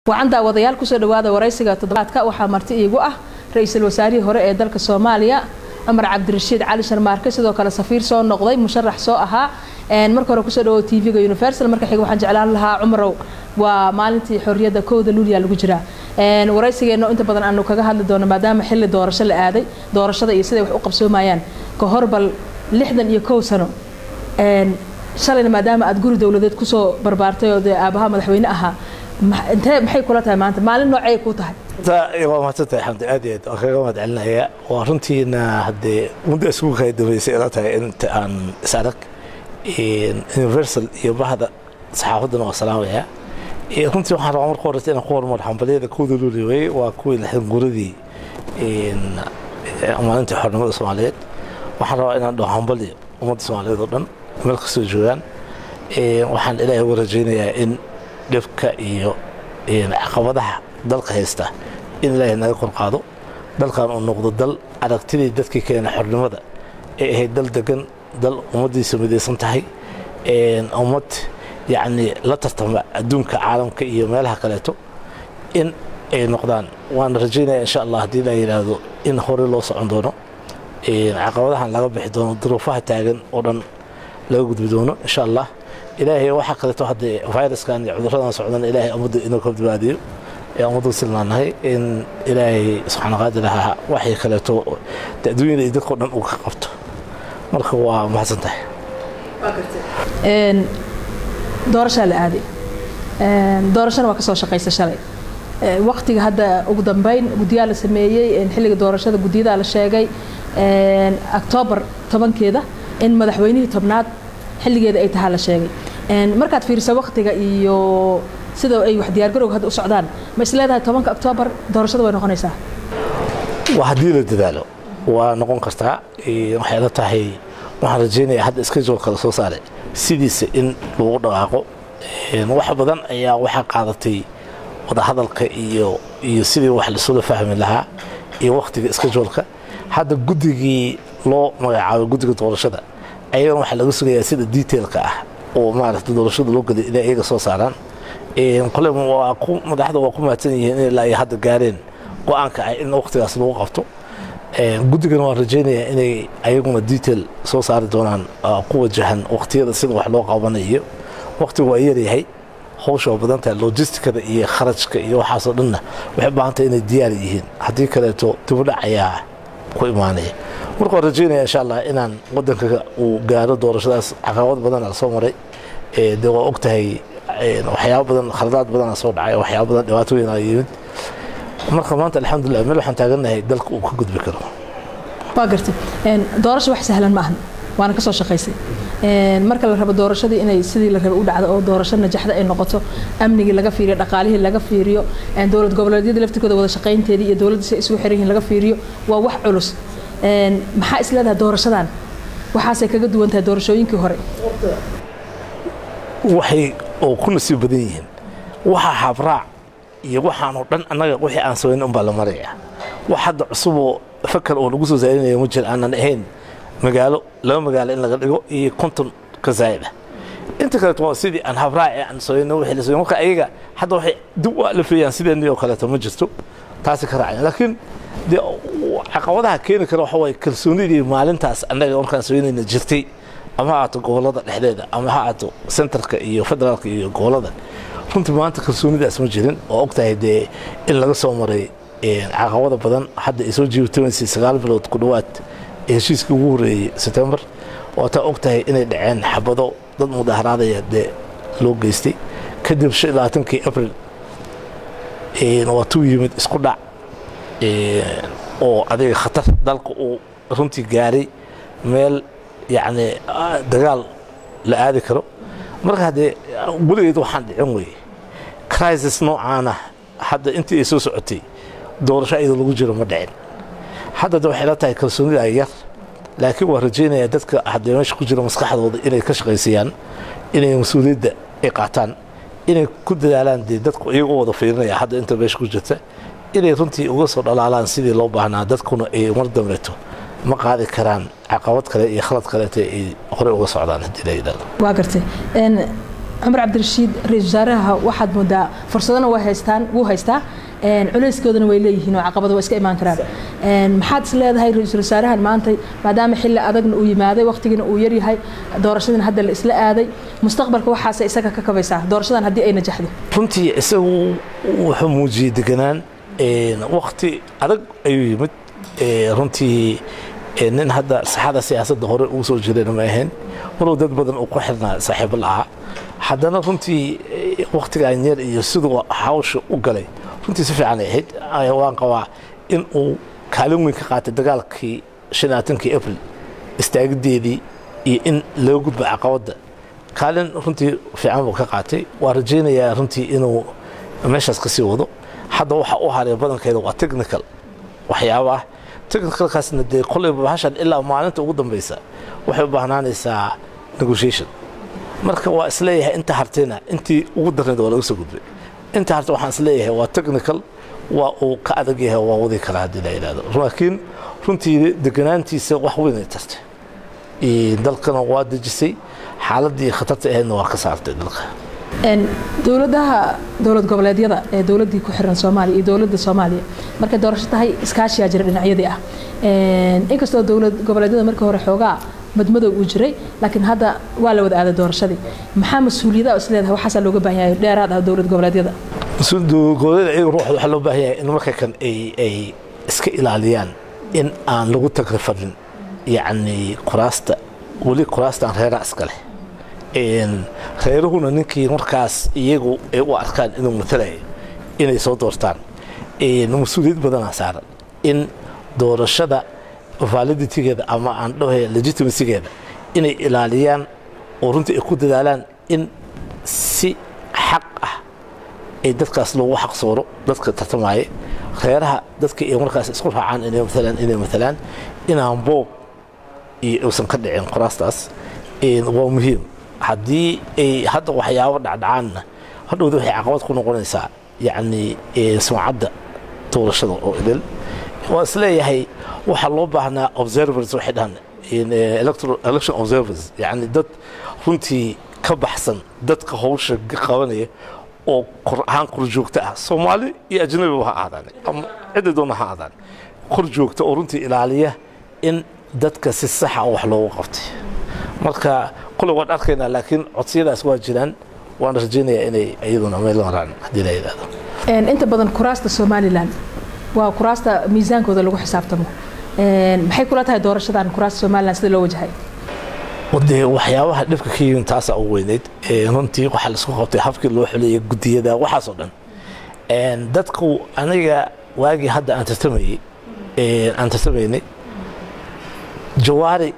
wacan daawadayaal kusoo dhawaada waraysiga toddobaadka waxaa marti iigu ah ra-iisul wasaarihii hore ee dalka soomaaliya cumar cabdirashiid cali sharmaarke sidoo kale safiir soo noqday musharax soo ahaa marka hore kusoo dhawo tv-ga universal marka xiga waxaan jeclaan lahaa cumarow waa maalintii xorriyadda kowda luuliya lagu jiraa waraysigeena inta badan aanu kaga hadli doono maadaama xilli doorasho la aaday doorashada iyo siday wax u qabsoomayaan ka hor bal lixdan iyo kow sano shalayna maadaama aad guri dowladeed kusoo barbaartay oo dee aabaha madaxweyne ahaa intee maxay kula tahay maanta maalin noocay ku tahay waa mahadsantahay xamdi aad iyo aad waan kaga mahad celinaya waa runtiina haddee muddo isugu kala dambeysay ila tahay inta aan is arag universal iyo bahda saxaafaddana waa salaamaya runtii waxaan rabaa marka horeysa inaan ku horumar xambaliyada kowda luuli weye waa kuwii lixdan guradii maalintii xornimada soomaaliyeed waxaan rabaa inaan dhaho hambaliyo ummadda soomaaliyeed oo dhan meel kastoo joogaan waxaan ilaahay uga rajaynayaa in dhibka iyo caqabadaha dalka haysta in ilaahay naga kor qaado dalkan uu noqdo dal aragtidii dadkii keena xornimada ee ahayd dal degan dal ummaddiisa midaysan tahay ummad yacni la tartama adduunka caalamka iyo meelaha kaleeto in ay noqdaan waana rajaynaya insha allah haddii la yidhaahdo in hore loo socon doono caqabadahan laga bixi doono duruufaha taagan oo dhan laga gudbi doono insha allah ilaahay waxaa kaleeto haddee viruskan iyo cuduradan socdan ilaahay ummadda inuu ka badbaadiyo ee ummaddu silnaanahay in ilaahay subxaana qaadir ahaa waxay kaleeto adduunyada iyo dadkao dhan uu ka qabto marka waa mahadsan tahay doorashaa la aaday doorashana waa ka soo shaqaysa shalay waktiga hadda ugu dambeyn guddiyaa la sameeyey xilliga doorashada guddiyadaa la sheegay octoobar tobankeeda in madaxweynihii tobnaad xilligeeda ay tahaa la sheegay markaad fiiriso waktiga iyo sida ay wax diyaargarowga hadda u socdaan ma is leedahay tobanka oktoobar doorashada way noqonaysaa waa haddii la dadaalo waa noqon kartaa waxay la tahay waxaan rajaynaya hadda scheduleka la soo saaray sidiisa in lagu dhaqaaqo wax badan ayaa waxaa qaadatay wadahadalka iyo iyo sidii wax lasula fahmi lahaa iyo waktiga scheduleka hadda guddigii loo magacaabay guddiga doorashada ayagana waxaa laga sugayaa sida detailka ah oo maaragta doorashada loo geliy inay iyaga soo saaraan kole waa ku madaxda waa ku mahadsan yihiin in ilaa ay hadda gaareen go-aanka ah in waktigaas lagu qabto guddigana waan rajaynayaa inay ayaguna detail soo saari doonaan ku wajahan waktiyada sida wax loo qabanayo waktigu waa yaryahay hawsha waa badan tahay logisticada iyo kharajka iyo waxaasoo dhanna waxay u baahan tahay inay diyaar yihiin haddii kaleeto dibudhac ayaa ku imaanaya marka waan rajaynaya insha allah inaan wadanka uu gaaro doorashadaas caqabad badana lasoo maray dee waa og tahay waxyaaba badan khaladaad badana soo dhacay waxyaaba badan dhibaatooyin aa yimid marka maanta alxamdulilah meel waxaan taagannahay dalka uu ka gudbi karo waa gartay doorasho wax sahlan ma ahan waana ka soo shaqaysay marka la rabo doorashadii inay sidii la rabo u dhacdo oo doorasho najaxda ay noqoto amnigii laga fiiriyo dhaqaalihii laga fiiriyo dowlad goboleedyada laftirkooda wada shaqaynteedii iyo dowladda si ay isugu xiran yihiin laga fiiriyo waa wax culus maxaa is leedahay doorashadan waxaasay kaga duwan tahay doorashooyinkii hore waxay oo ku nasiib badan yihiin waxaa habraac iyo waxaanoo dhan annaga wixii aan samayn unbaa la maraya wax hadda cusuboo fakar oo lagu soo saarinaya ma jir aanan ahayn magaalo laba magaalo in laga dhigo iyo konton ka zaa'ida inta kaleeto waa sidii aan habraaci aan samayno wixii la samay marka ayaga hadda waxay dib u alafeeyaan sideenii oo kaleeto ma jirto taasi ka raacaya laakiin dee caqabadaha keeni kara waxa waaye kalsoonidii maalintaas annaga markaan samaynayna jirtay ama ha aato gobollada dhexdeeda ama ha aato centerka iyo federaalka iyo gobollada runtii maanta kalsoonidaas ma jirin oo og tahay dee in laga soo maray caqabada badan hadda ay soo jiibtamaysay sagaal bilood ku dhowaad heshiiskii ugu horreeyey sebtembar oo taa og tahay inay dhaceen xabado dad mudaharaadaya dee loo geystay kadib shan iyo labaatankii abril waa tuu yimid isku dhac oo adiga khatar dalka uu runtii gaaray meel yacni dagaal la aadi karo marka haddee weligeed waxaan dhicin weye crisis noocaana hadda intii ay soo socotay doorasho iyadoo lagu jiro ma dhicin hadda de waxay la tahay kalsoonida yar laakiin waa rajaynayaa dadka haddee meesha ku jira maskaxdooda inay ka shaqaysayaan inay mas-uuliyadda ay qaataan inay ku dadaalaan dee dadku iyagoo wada fiirinaya hadda inta meesha ku jirta inay runtii uga soo dhalaalaan sidii loo baahnaa dadkuna ay mar dambeeto ma qaadi karaan caqabad kale iyo khalad kaleeta ay horey uga socdaan haddii la yidhahdo waa gartay cumar cabdirashiid ra-isul wasaaraha waxaad moodaa fursadana way haystaan wuu haystaa culeyskoodana way leeyihiin oo caqabada waa iska imaan karaan maxaad is leedahay ra-iisul wasaarahan maanta maadaama xilli adagna uu yimaaday waqtigiina uu yaryahay doorashadana hadda la isla aaday mustaqbalka waxaase isaga ka kabaysaa doorashadan haddii ay najaxdo runtii isagu wuxuu muujiyey deganaan waqti adag ayuu yimid runtii nin hadda saxada siyaasadda hore ugu soo jirayna ma ahayn maruu dad badan uu ku xirnaa saaxiibo la'aa haddana runtii waqtigaan yar iyo siduu hawsha u galay runtii si fiican ay ahayd waan qabaa in uu kaalin weyn ka qaatay dagaalkii shanaatankii april istaagideedii iyo in laga gudbo caqabadda kaalin runtii fiican buu ka qaatay waa rajaynayaa runtii inuu meeshaas ka sii wado hadda waxa u haray badankeeda waa technical waxyaabaah technicalkaasna dee kolleyba bahashan ilaa maalinta ugu dambaysa waxay u baahnaanaysaa negotiation marka waa isleeyahay inta hartayna intii ugu darneed waa laga soo gudbay inta harta waxaan isleeyahay waa technical waa uu ka adag yahay waa wadi karaa haddii la yidhahdo laakiin runtii deganaantiisa wax weyn ay tartay dalkana waa dejisay xaaladdii khatarta ahaydna waa ka saartay dalka dowladaha dowlad goboleedyada ee dowladdii ku xiran soomaaliya iyo dowladda soomaaliya markay doorasho tahay iskaashiyaa jira dhinacyadii ah inkastoo dowlad goboleedyada markii hore xoogaa madmadow uu jiray laakiin hadda waa la wada aaday doorashadii maxaa mas-uuliyada is leedahay waxaasaa looga baahan yahay dheeraad ah dowlad goboleedyada goboleeda iyaga ruuxda waxaa loo baahan yahay in marka kan ay ay iska ilaaliyaan in aan lagu tagrifadin yacni kuraasta weli kuraastaan reeraa iska leh reeruhuna ninkii markaas iyagu ay u arkaan inuu matalaya inay soo doortaan mas-uuliyad badanaa saaran in doorashada validitigeeda ama aan dhahay legitimacygeeda inay ilaaliyaan oo runtii ay ku dadaalaan in si xaq ah ay dadkaas loogu xaq sooro dadka tartamaya reeraha dadka ay markaas isku raacaan inay matalaan inay matalaan inaan boob iyo uusan ka dhicin qoraastaas waa muhiim haddii ay hadda waxyaabo dhacdhacaanna hadhowda waxay caqabad ku noqonaysaa yacni sumcadda doorashada oo idil waa isleeyahay waxaa loo baahnaa observers waxay dhahan election observers yacni dad runtii ka baxsan dadka howsha qabanaya oo kor ahaan kor joogta ah soomaali iyo ajnabiba ha ahaadaan ama cidda doona ha ahaadaan kor joogta oo runtii ilaaliya in dadka si saxa wax loogu qabtay marka kule waan arkaynaa laakiin codsiyadaas waa jiraan waan rajaynayaa inay iyaduna meel maraan haddii la yidhahdo inta badan kuraasta somalilan waa kuraasta miisaankooda lagu xisaabtamo maxay kula tahay doorashadan kuraasta somalilan sida loo wajahay dee waxyaabaha dhibka ka yimin taasaa ugu weyneyd runtii waxaa laisku qabtay habkii loo xuleeyay gudiyada waxaasoo dhan dadku aniga waagii hadda aan tartamayey aan tartamaynay jawaari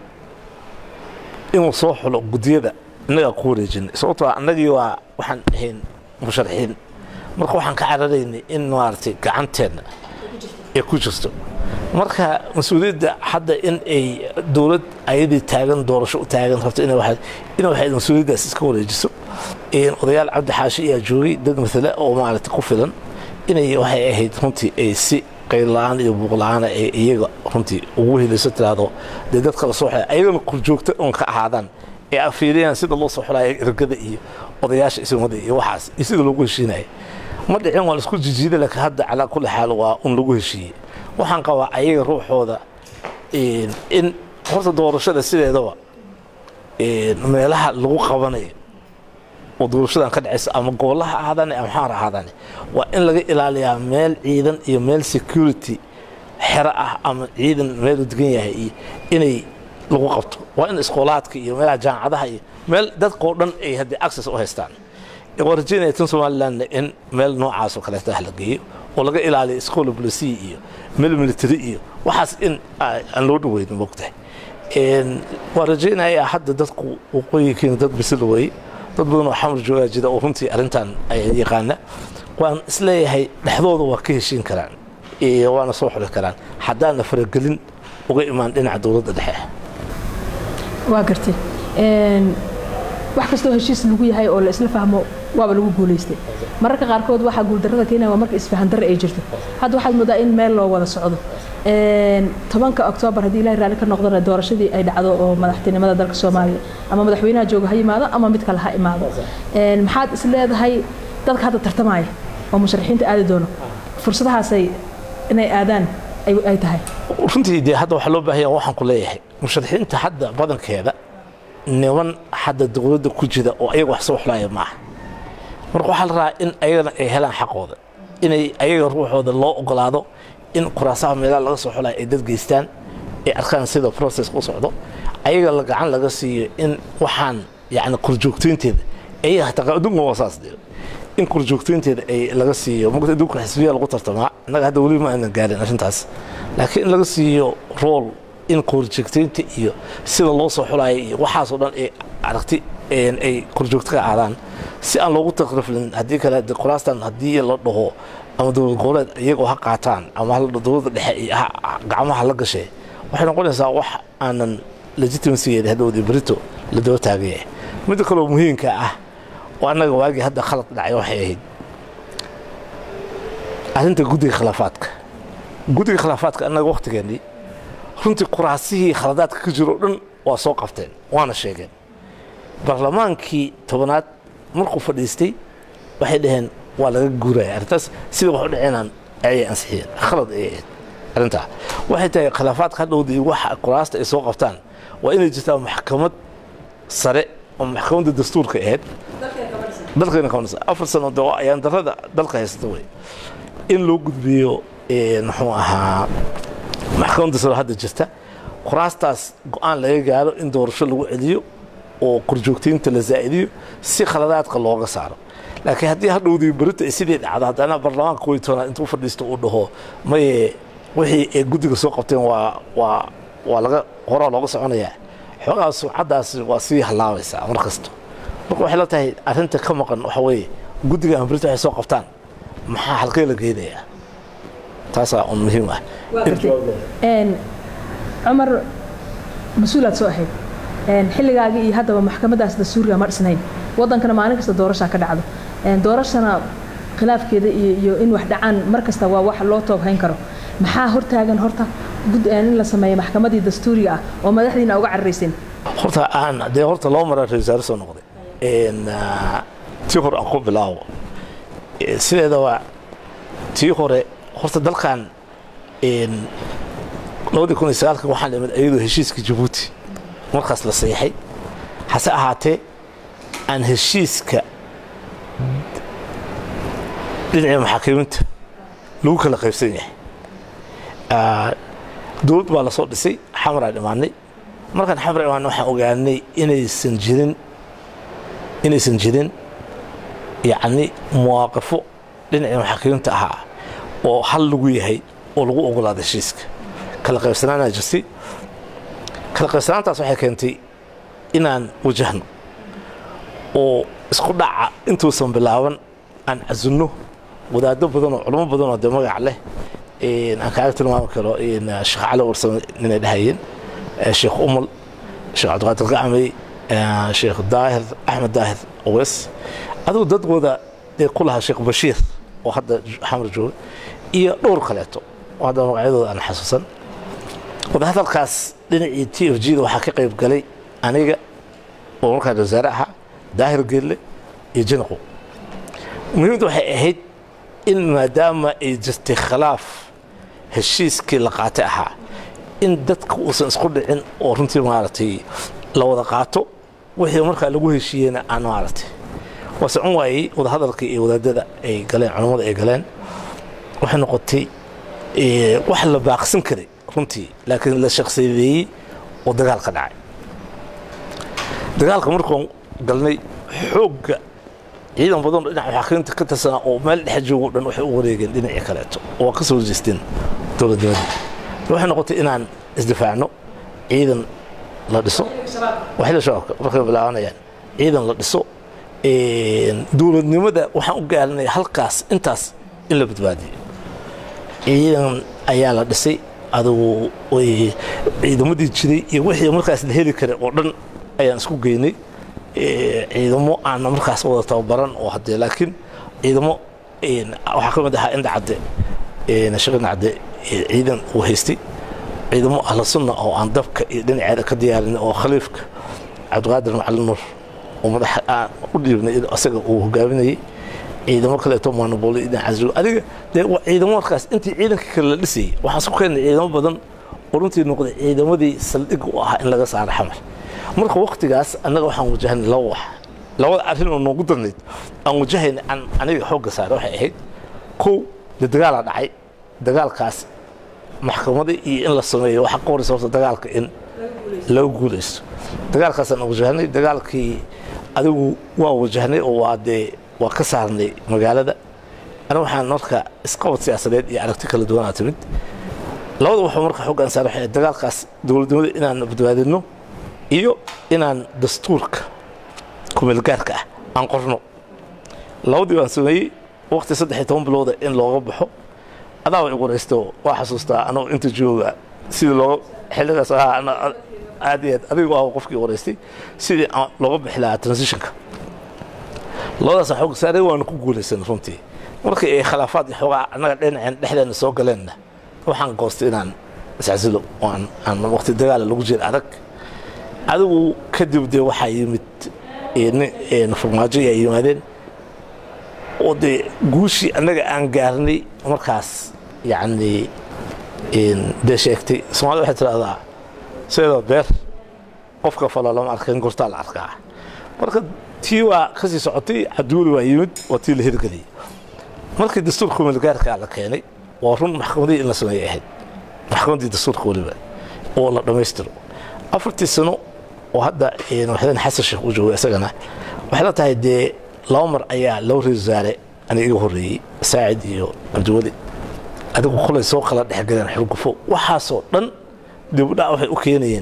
inuu soo xulo gudiyada innagaa ku wareejinay sababtoo annagii waa waxaan ahayn musharaxiin marka waxaan ka cararaynay in maaragtay gacanteenna ay ku jirto marka mas-uuliyadda hadda in ay dowlad ayadii taagan doorasho u taagan rabto ina waxay mas-uuliyaddaas iska wareejiso odayaal cabdi xaashi ayaa joogay dad matale oo maaragtay ku filan inay waxay ahayd runtii ay si qaylla-aan iyo buuqla-aana ay iyaga runtii ugu helayso tiraahdo dee dadka la soo xulay ayagana kurjoogta oon ka ahaadaan ee afiiriyaan sida loo soo xulaya ergada iyo odayaasha ismada iyo waxaas iyo sida loogu heshiinaya ma dhicin waa laisku jijiida laakiin hadda calaa kulli xaal waa un lagu heshiiyey waxaan qabaa ayaga ruuxooda in horta doorashada sideedaba meelaha lagu qabanayo oo doorashadan ka dhacaysa ama gobollaha ahaadane ama xaar ahaadane waa in laga ilaaliyaa meel ciidan iyo meel security xero ah ama ciidan meel u degan yahay iyo inay lagu qabto waa in iskoolaadka iyo meelaha jaamacadaha iyo meel dadkao dhan ay haddii access u haystaan waa rajaynaya tan somalilandna in meel noocaasoo kaleeta ah la geeyo oo laga ilaaliyo iskoola bulisiya iyo meel military iyo waxaas in aan loo dhaweynin mogtahay waa rajaynayaa hadda dadku waqooyinkiina dad bisil weeye dad badan oo xamar joogaa jira oo runtii arrintan yaqaana waan isleeyahay dhexdooda waa ka heshiin karaan waana soo xuli karaan haddaana faragelin uga imaan dhinaca dowladda dhexe waa gartay wax kastoo heshiis lagu yahay oo la isla fahmo waaba lagu guulaystay mararka qaarkood waxaa guuldarrada keenaya waa marka isfahan darre ay jirto hadda waxaad moodaa in meel loo wada socdo tobanka oktoobar haddii ilahay raalli ka noqdana doorashadii ay dhacdo oo madaxtinimada dalka soomaaliya ama madaxweynaha jooga ha yimaado ama mid kale ha imaado maxaad is leedahay dadka hadda tartamaya oo musharaxiinta aadi doono fursadahaasay inay aadaan ay tahay runtii dee hadda waxaa loo baahanya waxaan ku leeyahay musharaxiinta hadda badankeeda niman hadda dowladda ku jira oo ayaga wax soo xulaaya maaha marka waxaa la rabaa in ayagana ay helaan xaqooda inay ayaga ruuxooda loo ogolaado in kuraasaha meelaha laga soo xulaya ay dad geystaan ay arkaan sida process u socdo ayaga la gacan laga siiyo in waxaan yacni korjoogtoynteeda ayaga hataa adduunka waa saas dee in korjoogtoynteeda ay laga siiyo marka adduunka xisbiya lagu tartamaa innaga hadda weli ma aanan gaarin arrintaas laakiin in laga siiyo rool in korjoogtoynta iyo sida loo soo xulayo iyo waxaasoo dhan ay aragti ay korjoogto ka aadaan si aan loogu takriflin haddii kale kuraastan haddii la dhaho ama dowlad goboleed iyagoo ha qaataan ama dowladda dhexe gacmaha la gashay waxay noqonaysaa wax aanan legitimacygeeda hadhowdii berito la daba taagaya midda kaloo muhiimka ah oo annaga waagii hadda khalad dhacay waxay ahayd arrinta guddiga khilaafaadka guddiga khilaafaadka annaga wakhtigeennii runtii kuraasihii khaladaadka ka jiro o dhan waa soo qabteen waana sheegeen barlamaankii tobanaad markuu fadhiistay waxay dhaheen waa laga guuraya arrintaas sida wax u dhaceenaan ayay ansixiyeen khalad ayay ahayd arrintaa waxay tahay khilaafaadka hadhowdii waxa kuraasta ay soo qabtaan waa inay jirtaa maxkamad sare oo maxkamadda dastuurka ahayd dalkeena kabanaysa afar sano de waa ayaan darrada dalka haysata wey in loo gudbiyo muxuu ahaa maxkamadda sare hadda jirta kuraastaas go-aan laga gaaro in doorasho lagu celiyo oo korjoogtaynta la zaa'idiyo si khaladaadka looga saaro laakiin haddii hadhowdii berito ay sidii dhacdo haddana baarlamaanka koy toonaad intuu fadhiisto uu dhaho maye wixii ay guddiga soo qabteen waa waa waa laga horaa looga soconayaa xoogaa suucaddaasi waa sii hallaabaysaa mar kasto marka waxay la tahay arrinta ka maqan waxa weeye guddiga ama berito waxay soo qabtaan maxaa halkee la geynayaa taasaa un muhiim ah cumar mas-uulaad soo ahayd xilligaagii iyo haddaba maxkamadaas dastuuriga ma dhisnayn wadankana maalin kasta doorashaa ka dhacdo doorashana khilaafkeeda iyo in wax dhacaan mar kasta waa wax loo tooghayn karo maxaa hortaagan horta in la sameeyo maxkamadii dastuuriga ah oo madaxdiina uga cararayseen horta aan dee horta loo maraa ra wasaare soo noqday tii hore aan ku bilaabo sideedaba tii hore horta dalkan labadii kun iyo sagaalka waxaan imid iyadoo heshiiska jabuuti markaas la saxiixay hase ahaatee aan heshiiska dhinacii maxaakiminta lagu kala qaybsan yahay dowlad baa lasoo dhisay xamaraa dhimaanay markaan xamar imaanay waxaan ogaanay inaysan jirin inaysan jirin yacni muwaaqafo dhinacii maxaakiminta ahaa oo hal lagu yahay oo lagu ogolaaday heshiiska kala qaybsanaanaa jirtay kala qaybsanaantaas waxay keentay inaan wajahno oo isku dhaca intuusan bilaaban aan casunno wadaado badan oo culamo badan oo dee magac leh aan kaaga tilmaami karo sheekh cali warsame ninay dhahayeen sheekh umal sheekh cabdiqaadir gacmey sheekh daahir axmed daahir oweys adigu dadkooda dee ku lahaa sheekh bashiir oo hadda xamar jooga iyo dhowr kaleeto oo hadda magacyadooda aan xasuusan wadahadalkaas dhinacii t f g da waxaa ka qayb galay aniga oo markaan wasaare ahaa daahir geelle iyo jinaqo muhiimda waxay ahayd in maadaama ay jirtay khilaaf heshiiskii la qaatay ahaa in dadka uusan isku dhicin oo runtii maaragtay la wada qaato wixii markaa lagu heshiiyeyna aan maaragtay waa socon waayey wadahadalkii iyo wadaadada ay galeen culammada ay galeen waxay noqotay wax la baaqsan karay runtii laakiin la shaqsiyadeeyey oo dagaal ka dhacay dagaalka markaan galnay xoogga ciidan badan oo dhinaca maxaakiminta ka tirsanaa oo meel dhex joogo dhan waxay u wareegeen dhinacii kaleeto oo waa ka soo jeesteen dowladnimada waxay noqotay inaan isdifaacno ciidan la dhiso waxila shabaabka markay bilaabanayaan ciidan la dhiso dowladnimada waxaan u gaalinaya halkaas intaas in la badbaadiyo ciidan ayaa la dhisay adugu ciidamadii jiray iyo wixii markaas la heli karay oo dhan ayaan isku geynay ciidamo aana markaas wada tababaran oo haddee laakiin ciidamo waxaa ka mid ahaa indha cadde sheekh indha cadde ciidan uu haystay ciidamo ahla sunna oo aan dabka iyo dhinaceeda ka diyaarin oo khaliifka cabdiqaadir macalin nuur oo madax aan u dhiibnay isaga uu hogaaminayay ciidamo kaleeto maanaboli dhinac casrigo adiga dee ciidamo markaas intii ciidanka kale la dhisayay waxaan isku keennay ciidamo badan oo runtii noqday ciidamadii saldhig u ahaa in laga saaro xamar marka waktigaas annaga waxaan wajahnay laba wax labada arrin oo noogu darnayd aan wajahayna aan aniga xoogga saara waxay ahayd kow dee dagaalaa dhacay dagaalkaas maxkamada iyo in la sameeyo waxaa ka horeysa horta dagaalka in laga guulaysto dagaalkaasaan wajahnay dagaalkii adigu waa wajahnay oo waa dee waa ka saarnay magaalada aniga waxaan marka isqabad siyaasadeed iyo aragti kala duwanaa timid labada waxuu marka xooggaan saara waxay dagaalkaas dowladnimada inaan badbaadino iyo inaan dastuurka kumeelgaarka ah aan qorno labadii baan sameeyey waqti saddex iyo toban bilooda in looga baxo adaa way qoraysto waa xasuustaa anoo inta jooga sidii looga xilligaas ahaa aad iyo aad adigu ah qofkii qoraystay sidii looga bixi lahaa transitionka labadaas xoog saaray waanu ku guulaysan runtii markii ay khilaafaad iyo xoogaa annaga dhinaceen dhexdeena soo galeenna waxaan goostay inaan iscasilo oo aan aan waqti dagaala lagu jira adag adigu kadib dee waxaa yimid farmaajo ayaa yimaadeen oo dee guushii annaga aan gaarnay markaas yacni dee sheegtay soomaalida waxay tidhahdaa sidoo beer qofka falo lama arkan gortaa la arkaa marka tii waa ka sii socotay cabdiweli waa yimid waa tii la hirgeliyey markii dastuurka kumeelgaarkaa la keenay waa run maxkamadihii in la sameeyay ahayd maxkamaddii dastuurka weliba oo la dhammaystiro afartii sano oo hadda madaxweyne xasan sheekh uu joogo isagana waxay la tahay dee laba mar ayaa loo ra wasaare aniga iga horreeyey saacid iyo cabdiweli adigu kolay soo kala dhexgaleen xurgufo waxaasoo dhan dibudhac waxay u keenayeen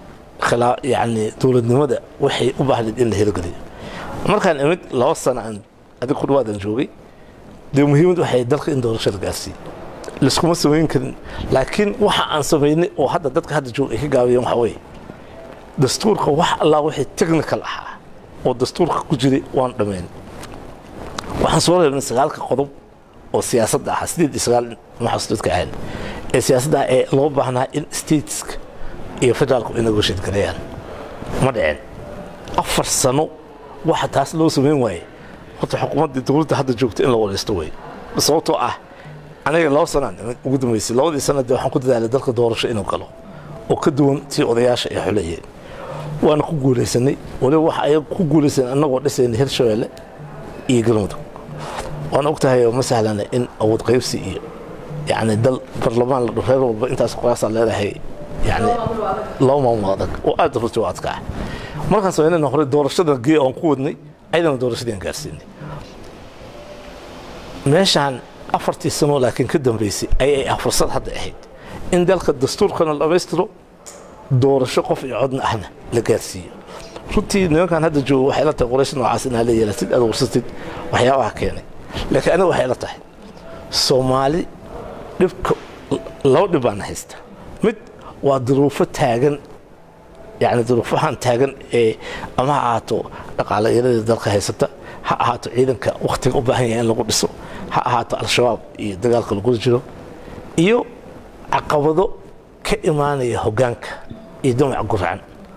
yani dowladnimada waxay u baahnayd in la hirgeliyo markaan imid laba sano aan adig ku dhawaadan joogay dee muhiimad waxay dalka in doorasho la gaarsiiyo laiskuma samayn karin laakiin waxa aan samaynay oo hadda dadka hadda jooga ay ka gaabiyeen waxa weeye dastuurka wax allah wixii technical ahaa oo dastuurka ku jiray waan dhammayn waxaan soo reebnay sagaalka qodob oo siyaasadda ahaa sideed iyo sagaal maxaas dadka ahayn ee siyaasadda ee loo baahnaa in stateska iyo federaalku ay negotiate gareeyaan ma dhicin afar sano waxa taas loo samayn waaye horta xukuumadda dowladda hadda joogta in la wareysto wey sababtoo ah aniga laba sanaan ugu dambaysay labadii sana dee waxaan ku dadaalay dalka doorasho inuu galo oo ka duwan tii odayaasha ay xuleeyeen waana ku guulaysanay waliba waxa ay ku guulaysan annagoo dhisaynay hirshabeelle iyo galmudug waana og tahay ma sahlana in awood qaybsi iyo yacni dal barlamaan la dho reer walba intaas qoraasaa leedahay yani laba maamul adag oo aad runtii u adkaa markaan samaynayna hore doorashada gee aan ku wadnay ayadana doorashadii aan gaarsiinay meeshaan afartii sano laakiin ka dambaysay ayay ah fursad hadda ahayd in dalka dastuurkana la dhammaystiro doorasho qof iyo codna ahna la gaarsiiyo runtii nimankan hadda joogo waxay la tahay qoraysh noocaas inaa la yeelatid aad warsatid waxyaabaha keenay laakiin aniga waxay la tahay soomaali dhibka laba dhib baana haysta mid waa duruufo taagan yani duruufahan taagan ee ama ha ahaato dhaqaalayaradii dalka haysata ha ahaato ciidanka wakhtiga u baahan yahay in lagu dhiso ha ahaato al-shabaab iyo dagaalka lagula jiro iyo caqabado ka imaanaya hoggaanka iyo damac gurcan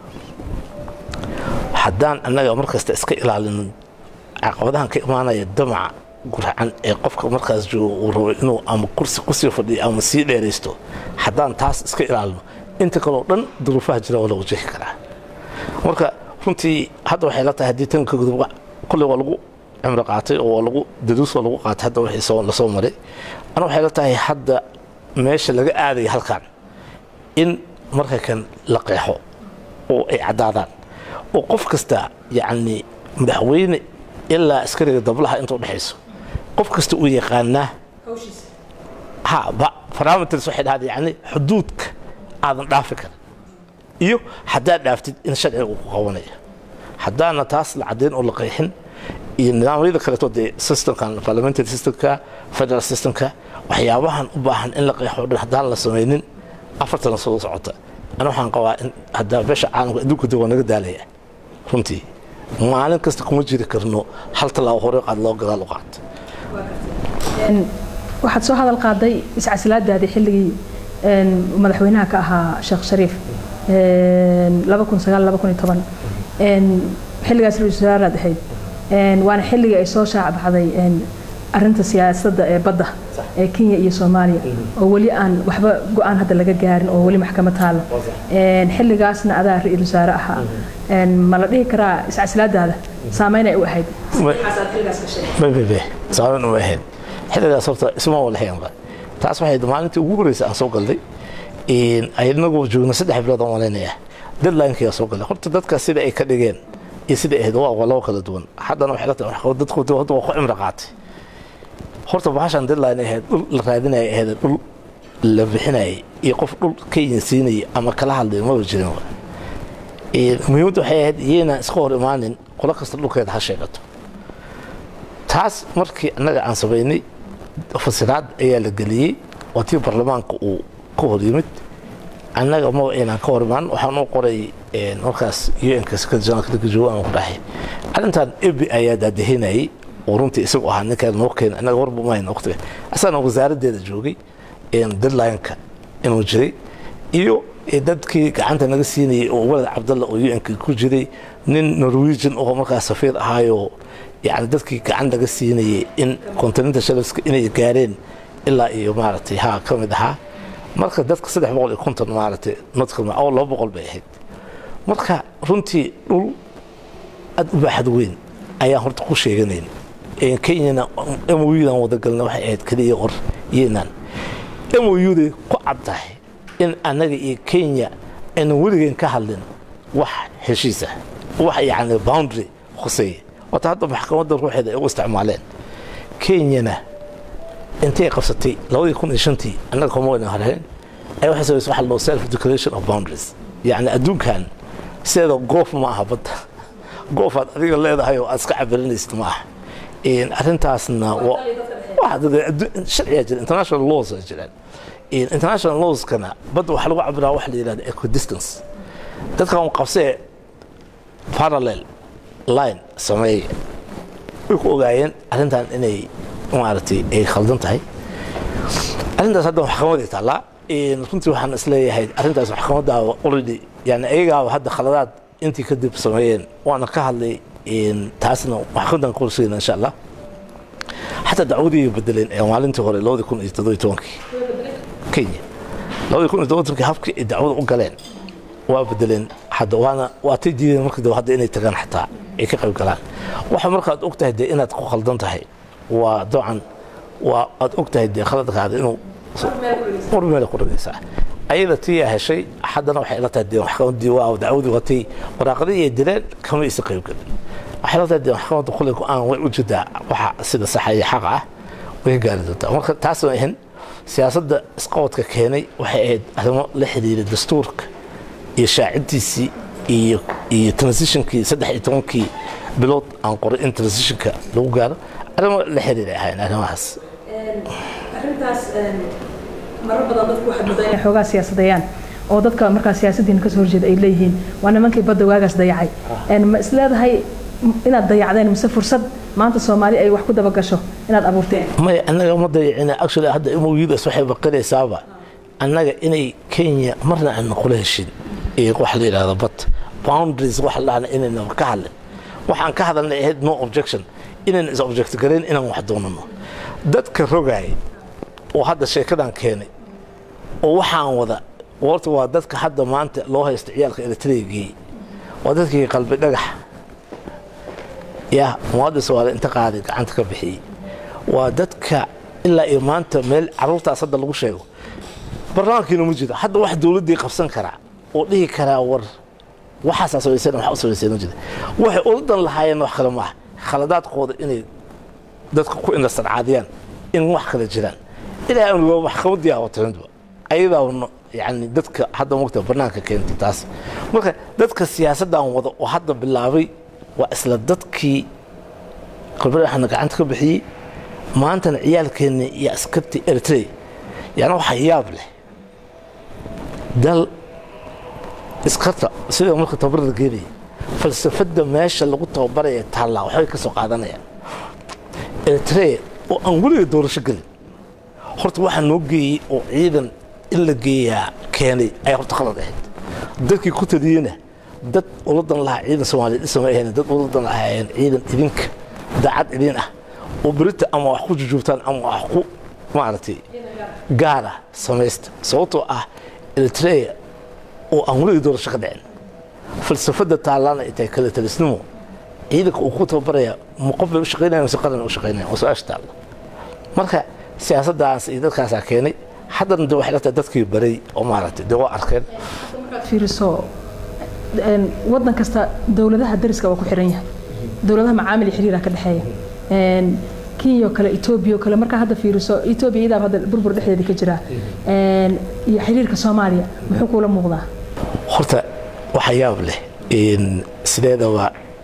haddaan annaga mar kasta iska ilaalinin caqabadahan ka imaanaya damaca gurcan ee qofka markaas joogo uu rabo inuu ama kursi kusii fadhiyo ama sii dheeraysto haddaan taas iska ilaalino inta kaleo dhan duruufaha jira waa la wajahi karaa marka runtii hadda waxay la tahay haddii tanka gudub kolley waa lagu cimro qaatay oo waa lagu daduus waa lagu qaatay hadda wixii soo lasoo maray ana waxay la tahay hadda meesha laga aadaya halkan in marka kan la qeexo oo ay caddaadaan oo qof kasta yacni madaxweyne ilaa askariga dablaha inta udhexayso qof kasta uu yaqaanaa ha parameters waxay dhahda yani xuduudka aadan dhaafi karin iyo haddaad dhaaftid in sharciga uu ku qabanaya haddaana taas la caddayn oo la qeexin iyo nidaamyada kaleeto dee systemkan parliamentary systemka federal systemka waxyaabahan u baahan in la qeexo dhan haddaan la samaynin afartana soo socota ana waxaan qabaa in haddaa beesha caalamka adduunka de waa naga daalaya runtii maalin kasta kuma jiri karno hal tallaabo hore qaad loo gadaal u qaato waxaad soo hadal qaaday iscasilaadaadii xilligii madaxweynaha ka ahaa sheekh shariif xilligaas ra-isul wasaaraad ahayd waana xilligii ay soo shaacbaxday arinta siyaasadda ee badda ee kenya iyo soomaaliya oo weli aan waxba go-aan hadda laga gaarin oo weli maxkamad taalo xilligaasna adaa ra-isul wasaare ahaa ma la dhihi karaa iscasilaadaada saameyn ay u ahayd saameyn uma ahayd xilligaas horta isma walahaynba taas waxay maalintii ugu horreysay aan soo galday inagoo joogna saddex bilood aan malaynaya deadlinekii soo galay horta dadka sida ay ka dhigeen iyo sida ahayd waa laba kala duwan haddana waxay la tahay dadku hadda waa ku cimri qaatay horta bahashan deadline ahayd dhul la raadinaya ahayd dhul la bixinayay iyo qof dhul kenya siinaya ama kala hadlay maba jirin muhiimadda waxay ahayd iyaynaan iska hor imaanin qolo kasta dhulkeeda ha sheegato taas markii annaga aan samaynay fasiraad ayaa la geliyey waa tii baarlamaanka uu ka hor yimid annaga maba inaan ka hor imaan waxaan u qoray markaas un-ka sekretary joogo aan ku dhahay arrintan ebi ayaa daadahinayay oo runtii isagu ahaa ninkaan noo keena annaga warba mahayn waqtiga asagana wasaaraddeeda joogay deadline-ka inuu jiray iyo dadkii gacanta naga siinayay oo walad cabdalla oo un-ka ku jiray nin norwegian oo markaas safiir ahaayoo yani dadkii gacan laga siinayay in continental shelfska inay gaareen ilaa iyo maaragtay ha ka mid ahaa marka dadka saddex boqol iyo konton maaragtay nodkama oo laba boqol bay ahayd marka runtii dhul aad u baaxad weyn ayaan horta ku sheeganayn kenyana moyudan wadagalna waxay ahayd keliya qor yenan moyuday ku cad tahay in annaga iyo kenya aynan weligeen ka hadlin wax heshiisa wax yacni boundary khuseeya wata hadda maxkamadda ruuxeeda ay u isticmaaleen kenyana intay qabsatay labadii kun iyo shantii annaga kuma wayna hareen ay waxay samaysay waxa loo self declaration of boundaries yacni adduunkan sideeda goof ma aha badda goof aad adiga leedahay oo aad iska cabirinaysid ma aha arrintaasna sharciyaa jira international laws aa jiraan international lawskana badda waxaa lagu cabiraa waxa la yidhahda equidistance dadkan qabsee parallel line sameeya way ku ogaayeen arrintan inay maaragtay ay khaldan tahay arrintaas hadda maxkamaday taallaa runtii waxaan isleeyahay arrintaas maxkamadaaba already yani ayagaaba hadda khaladaad intii kadib sameeyeen waana ka hadlay taasna maxkamadan qorsheena insha allah xataa dacwadii bedeleen ee maalintii hore labadii kun iyo toddobiyo tobankii kenya labadii kun iyo toddobiyo tobankii habkii ay dacwada u galeen waa bedeleen hadda waana waatay diideen markii dambe hadda inay tagaan xataa ay ka qayb galaan waxa markaad og tahay dee inaad ku khaldan tahay waa dabcan waa aad og tahay dee khaladkaada inuu war meela ku dhagaysaa ayada tiyaa heshay haddana waxay ila tahay dee maxkamadii waa dacwadii watay waraaqadii ay dileen kama isa qayb galin waxay ila tahay dee maxkamadda kulay go-aan way u jidaa waxa sida saxa iyo xaqa ah way gaari doontaa marka taas ma ahin siyaasadda isqabadka keenay waxay ahayd arrimo la xiriira dastuurka iyo shaaciddiisii iyo iyo transitionkii saddex iyo tobankii bilood aan qoray in transitionka lagu gaaro arrimo la xiriiray ahayn arrimahaas arrintaas marar badan dadku waxaad moodaa inay xoogaa siyaasadeeyaan oo dadka markaa siyaasadiina kasoo horjeeda ay leeyihiin waa nimankii badda waagaas dayacay ma isleedahay inaad dayacdeen mise fursad maanta soomaali ay wax ku dabagasho inaad abuurteen maya annaga ma dayacina actually hadda moyudas waxay baqinaysaaba annaga inay kenya marna aan kula heshin iyo waxa la yidhahda bad boundaries waxa la dhahna inayna ka hadlin waxaan ka hadalnay ahayd no objection inayna is object garayn inaan wax doonano dadka rogaay oo hadda sheekadan keenay oo waxaan wada warta waa dadka hadda maanta loo haysta ciyaalka eritreagii waa dadkii qalbi dhagax ya muwaadin soomaali inta qaaday gacanta ka bixiyey waa dadka ilaa iyo maanta meel caruurtaas hadda lagu sheego barnaamijkiina ma jiro hadda wax dowladdii qabsan karaa oo dhihi karaa war waxaasaa samaysan wax u samaysan ma jira waxay uladan lahaayeen wax kale maaha khaladaadkooda inay dadka ku indhasarcaadiyaan in wax kale jiraan ilaa aan waa maxkamadii aawataynba ayadaa yani dadka hadda mogta banaanka keentay taas marka dadka siyaasaddan wada oo hadda bilaabay waa isla dadkii qalbadhaxna gacanta ka bixiyey maantana ciyaalkeenna iyo askartii eritrey yani waxa yaab leh dal iskarta sida marka tabarada geenaya falsafadda meesha lagu tababaraya taallaa waxbay ka soo qaadanayaan eritrea oo aan weliga doorasho gelin horta waxaa noo geeyey oo ciidan in la geeyaa keenay ayaa horta qalad ahayd dadkii ku taliyena dad uladan lahaa ciidan soomaaliya dhisama ahayn dad uladan lahaayeen ciidan idinka daacad idin ah oo berita ama wax ku jujuubtaan ama wax ku maaragtay gaara samaysta sababtoo ah eritrea oo aan weliga doorasho ka dhicin falsafadda taallana ay tahay kala talisnimo ciidanka uu ku tababaraya ma qof bay u shaqaynayaan mise qaran u shaqaynayaan waa su-aasha taalla marka siyaasaddaas iyo dadkaasaa keenay haddana de waxay la tahay dadkii baray oo maaragtay dee waa arkeen fiiriso waddan kasta dowladaha dariska waa ku xiran yahay dowladaha macaamil iyo xiriira ka dhexeeya kenya oo kale etoobiya oo kale markaa hadda fiiriso etoobiya iyadaa hadda burbur dhexdeeda ka jira iyo xiriirka soomaaliya muxuu kuula muuqdaa horta waxa yaab leh sideedaba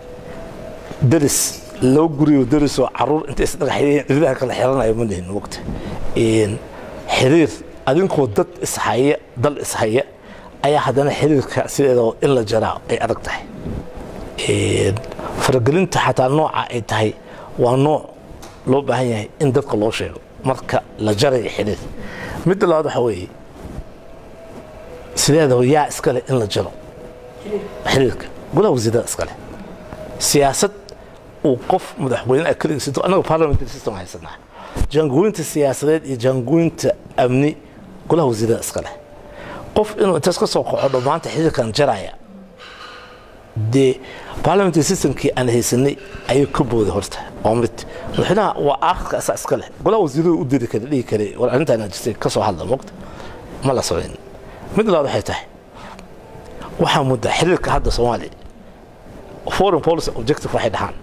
daris loo guriyo darisoo caruur inta isdhagaxyeen ridaha kala xiranayo ma lihin mogta xiriir adinkoo dad ishaya dal ishaya ayaa haddana xiriirka sideedaba in la jaraa ay adag tahay faragelinta xataa nooca ay tahay waa nooc loo baahan yahay in dadka loo sheego marka la jarayo xiriir midda labaad waxa weeye sideedaba yaa iskale in la jaro xiriirka golaha wasiirada iskale siyaasad uu qof madaxweyne ah keligiis intuu annaga parliamentary system haysanaa jaangooyinta siyaasadeed iyo jaangooyinta amni golaha wasiirada iskale qof inuu intaas ka soo qaxo dhammaanta xiriirkan jaraya dee parliamentary systemkii aan haysanay ayuu ka booday horta oo mid madaxweynaha waa aakhirka asaa iska leh golaha wasiirada u diri kara dhihi kara war arrintaana jirtay ka soo hadla mogta ma la socon mid labaad waxay tahay waxaa mudda xiriirka hadda soomaaliya foreign policy objective waxay dhahaan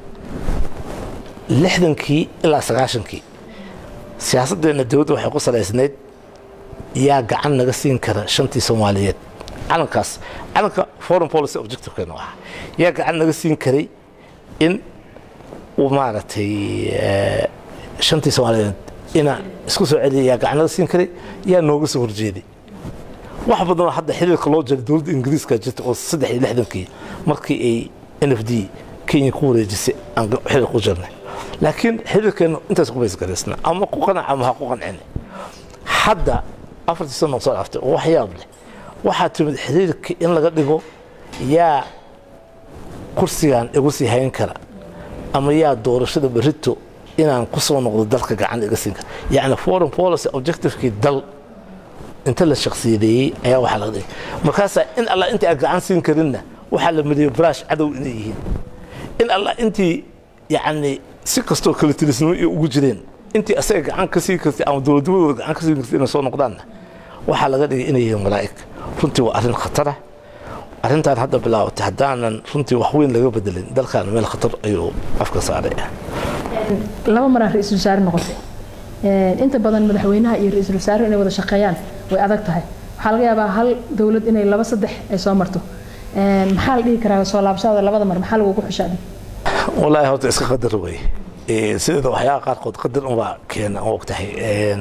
lixdankii ilaa sagaashankii siyaasaddeena dowladda waxay ku salaysnayd yaa gacan naga siin kara shantii soomaaliyeed calankaas calanka foreign policy objectivekeenu ahaa yaa gacan naga siin karay in uu maaragtay shantii soomaaliyeed inaan isku soo celiya yaa gacan naga siin karay yaa nooga soo horjeeday wax badanoo hadda xiriirka loo jaray dowladda ingiriiska jirta oo saddex iyo lixdankii markii ay n f d kenya ku wareejisay aan xiriir ku jirnay laakiin xiriirkeenu intaas ku baysgaraysna ama ku qanac ama ha ku qancina hadda afartii sano soo dhaftay oo wax yaab leh waxaa timid xiriirka in laga dhigo yaa kursigan igu sii hayn kara ama yaa doorashada berito inaan ku soo noqdo dalka gacan iga siin kara yacni foreign policy objectivekii dal inta la shaksiyadeeyey ayaa waxaa laga dhigay markaasaa in allah intii aan gacan siin karinna waxaa la mariyey baraash cadow inay yihiin in allah intii yacni si kastoo kala tilisnimo iyo ugu jireen intii asaga gacan ka sii kartay ama dowladnimadooda gacan ka sii kartay inay soo noqdaanna waxaa laga dhigay inay yihiin malaa'ig runtii waa arrin khatara arrintan hadda bilaabatay haddaanan runtii wax weyn laga bedelin dalkan meel khatar ayuu afka saaray laba maraa ra-iisul wasaare noqotay inta badan madaxweynaha iyo ra-iisul wasaare inay wada shaqeeyaan way adag tahay waxaa laga yaabaa hal dowlad inay laba saddex ay soo marto maxaa la dhihi karaa soo laabashada labada mar maxaa lagugu xushaadi wallaahi horta iska qadar wey sideeda waxyaaba qaarkood qadar unbaa keena og tahay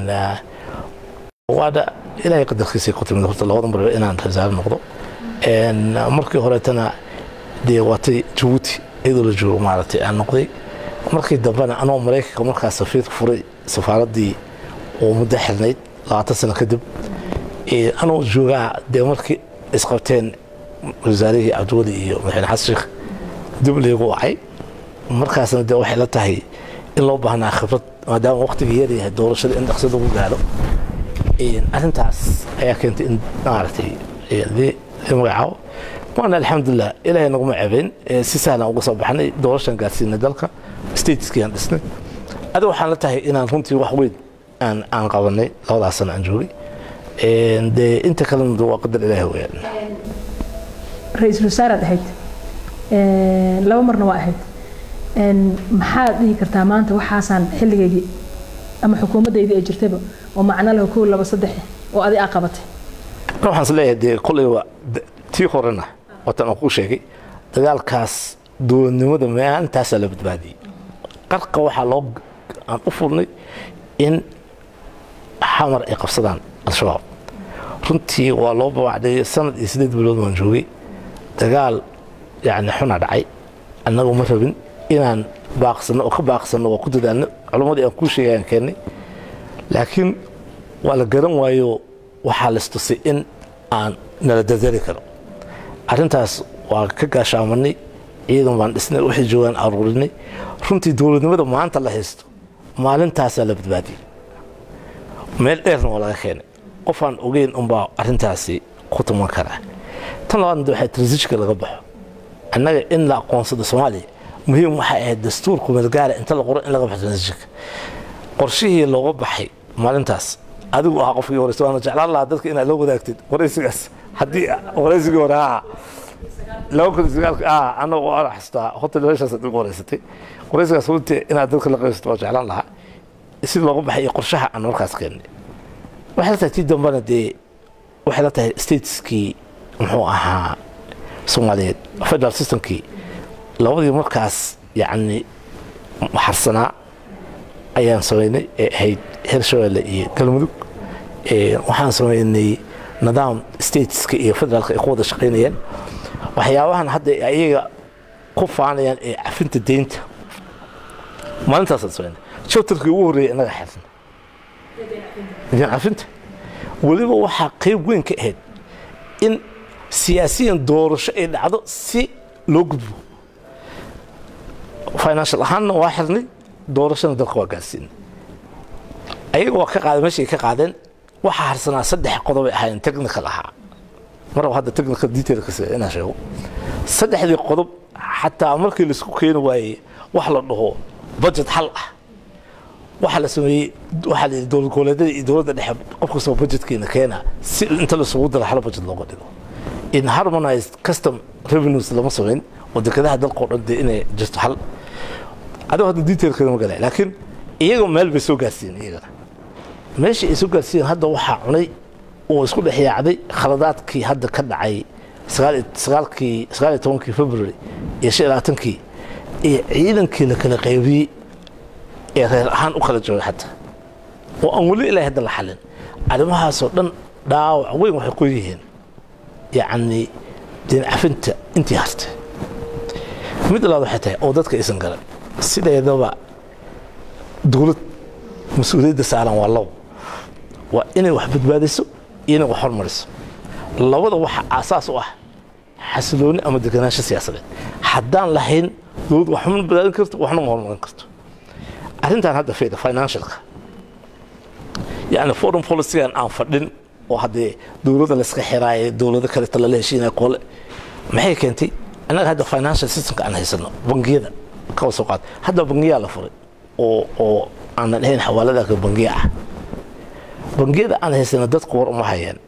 waada ilaahay qadarkiisay ku timid horta labada mar inaan rasaare noqdo markii horeetana dee waatay jabuuti iyadoo la joogo maaragtay aan noqday markii dambena anoo maraykanka markaas safiirka furay safaaraddii oo muddo xirnayd labaatan sano kadib anoo joogaa dee markii isqabteen wasaarihii cabdiweli iyo madaxweyne xasan sheekh dib laygu wacay markaasna dee waxay la tahay in loo baahnaa khibrad maadaama waqtigii yaryahay doorashada in dhaqso lagu gaaro arrintaas ayaa keentay in maaragtay magacaabo waana alxamdulilah ilaahay naguma cebeyn si sahlan uga soo baxnay doorashan gaarsiinay dalka stateskiaan dhisnay adi waxaan la tahay inaan runtii wax weyn aan aan qabanay labadaas sano aan joogay dee inta kalena waa qadar ilaahi weyaan ra-iisul wasaaraad ahayd laba marna waa ahayd maxaad dhihi kartaa maanta waxaasaan xilligaygii ama xukuumaddaydii ay jirtayba oo macno leh kow laba saddex oo adi aa qabatay waxaan is leeyahay dee kolleyba tii horena waatan aan kuu sheegay dagaalkaas dowladnimada maantaasaa la badbaadiyey qarka waxaa loo aan u furnay in xamar ay qabsadaan al-shabaab runtii waa loo babacday sanad iyo siddeed bilood baan joogay dagaal yani xuna dhacay annagu ma rabin inaan baaqsano oo ka baaqsano oo ku dadaalno culummadii aan kuu sheegayaan keennay laakiin waa la garan waayo waxaa laistusay in aan nala dadali karo arrintaas waa ka gaashaamanay ciidan baan dhisnay waxay joogaan aruurinay runtii dowladnimada maanta la haysto maalintaasaa la badbaadiyey meel dheerna waa laga keenay qofaan ogeyn unbaa arrintaasi ku tuman karaa tan labaadna waxaa transitionka laga baxo annaga in la aqoonsado soomaaliya muhiim waxay ahayd dastuurku meelgaara inta la qoro in laga baxo transitionka qorshihii looga baxay maalintaas adigu ahaa qofkii horeysa waana jeclaan lahaa dadka inaad la wadaagtid waraysigaas haddii waraysigii hore ahaa laba kun sagaalka ah anagoo ana xasuustaa hotel meeshaas aad ugu horeysatay waraysigaas runtii inaad dadka la qaysato waa jeclaan lahaa si looga baxay iyo qorshaha aan markaas keennay waxay la tahay tii dambana dee waxay la tahay stateskii muxuu ahaa soomaaliyeed federal systemkii labadii markaas yacni harsanaa ayaan samaynay ee ahayd hirshabelle iyo galmudug waxaan samaynay nidaam stateska iyo federaalka ay ku wada shaqaynayeen waxyaabahan hadda ayaga ku faanayaan ee cafinta deynta maalintaasaan samaynay chapterkii ugu horreeyay innaga xirna deyn cafinta weliba waxaa qayb weyn ka ahayd in siyaasiyan doorasho ay dhacdo si loo gudbo financial ahaanna waa xirnay doorashana dalka waa gaarsiinay ayaga waa ka qaadeen meeshay ka qaadeen waxaa harsanaa saddex qodobay ahaayeen technical ahaa maraba hadda technical detailkas inaan sheego saddexdii qodob xataa markii laisku keeni waayey wax la dhaho budget hal ah waxaa la sameeyey waxaa la yidhi dowlad goboleedyada iyo dowladda dhexe qof kastoo budgetkeena keena si inta laisugu daro hal budget looga dhigo in harmonized custom revenues lama samayn oo dekedaha dalka oo dhan dee inay jirto hal adigo hadda detailkeeda ma galay laakiin iyaga meel bay soo gaarsiiyeen iyagana meesha ay soo gaarsiiyeen hadda waxaa cunay oo isku dhex yaacday khaladaadkii hadda ka dhacay sagaalkii sagaal iyo tobankii february iyo shan iyo labaatankii iyo ciidankii la kala qaybiyey ee reer ahaan u kala joogay xataa oo aan weli ilaa hadda la xalin arrimahaasoo dhan dhaawac weyn waxay ku yihiin yacni deen cafinta intii hartay mid labaad waxay tahay oo dadka aysan garan sideedaba dowlad mas-uuliyadda saaran waa labo waa inay wax badbaadiso iyo inay wax hormariso labada waxa aasaas u ah xasilooni ama deganaansho siyaasadeed haddaan lahayn dowlad waxma badbaadin karto waxna ma hormarin karto arrintan hadda fiida financialka yani foreign policygan aan fadhin oo haddee dowladda layska xiraayay dowlado kaleta lala heshiinaya koole maxay keentay annaga hadda financial systemka aan haysano bangiyada kaba soo qaad hadda bangiyaa la furay oo oo aanan ahayn xawaaladaaka bangiya ah bangiyada aan haysano dadku war uma hayeen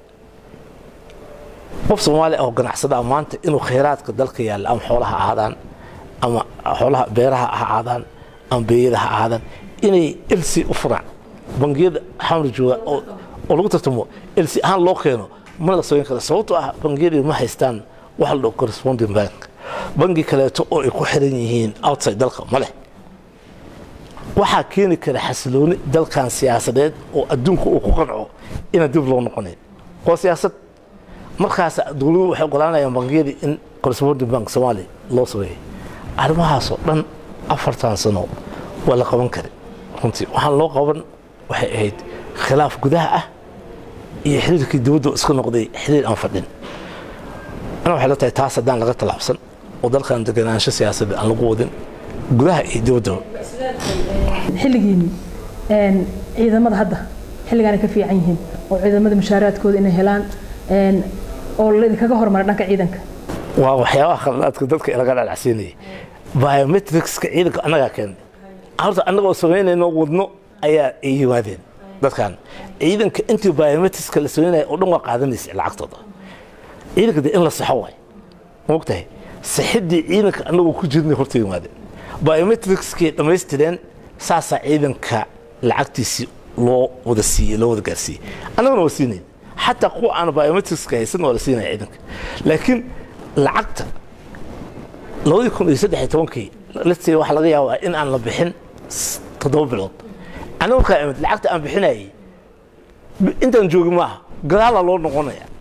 qof soomaali ah oo ganacsadaa maanta inuu khayraadka dalka yaalla ama xoolaha ahaadaan ama xoolaha beeraha ha ahaadaan ama beeyada ha ahaadaan inay elsi u furaan bangiyada xamri jooga oo lagu tartamo elsi ahaan loo keeno ma la sooyin kara sababtoo ah bangiyadii ma haystaan waxa la dhaho corresponding bank bangi kaleeto oo ay ku xiran yihiin outside dalka ma leh waxaa keeni kara xasilooni dalkan siyaasadeed oo adduunka uu ku qanco inaan dib loo noqonayn waa siyaasad markaas dowladuhu waxay ogolaanayaan bangiyadii in corresponding bank soomaaliya loo sameeyay arrimahaasoo dhan afartan sano waa la qaban kara runtii waxaan loo qaban waxay ahayd khilaaf gudaha ah iyo xiriirkii dowladda iska noqday xiriir aan fadhin ana waxay la tahay taas haddaan laga tallaabsan oo dalkan deganaansho siyaasadeed aan lagu wadin gudaha iyo dibaddaba xilligiini ciidamada hadda xilligaana ka fiican yihiin oo ciidamada mushaaraadkooda inay helaan oo laidinkaga hormara dhanka ciidanka waa waxyaabaha khaladaadka dadka laga dhalacsiinayay biometricska ciidanka annagaa keenay horta annagoo samaynayno wadno ayaa ay yimaadeen dadkan ciidanka intii biometricska la samaynaya oo dhan waa qaadanaysa lacagtooda ciidanka dee in la saxo waay mogtahay saxiddii ciidanka annagoo ku jirnay horta yimaadeen biometricskii dhammaystireen saasaa ciidanka lacagtiisii loo wada siiyey loo wada gaarsiiyey annagana waa siinayn xataa kuwa aan biometricska haysan waa la siinaya ciidanka laakiin lacagta labadii kun iyo saddex iyo tobankii lati waxaa laga yaabaa in aan la bixin toddoba bilood aniga markaa imid lacagta aan bixinayay intaan joogin maaha gadaalaa loo noqonaya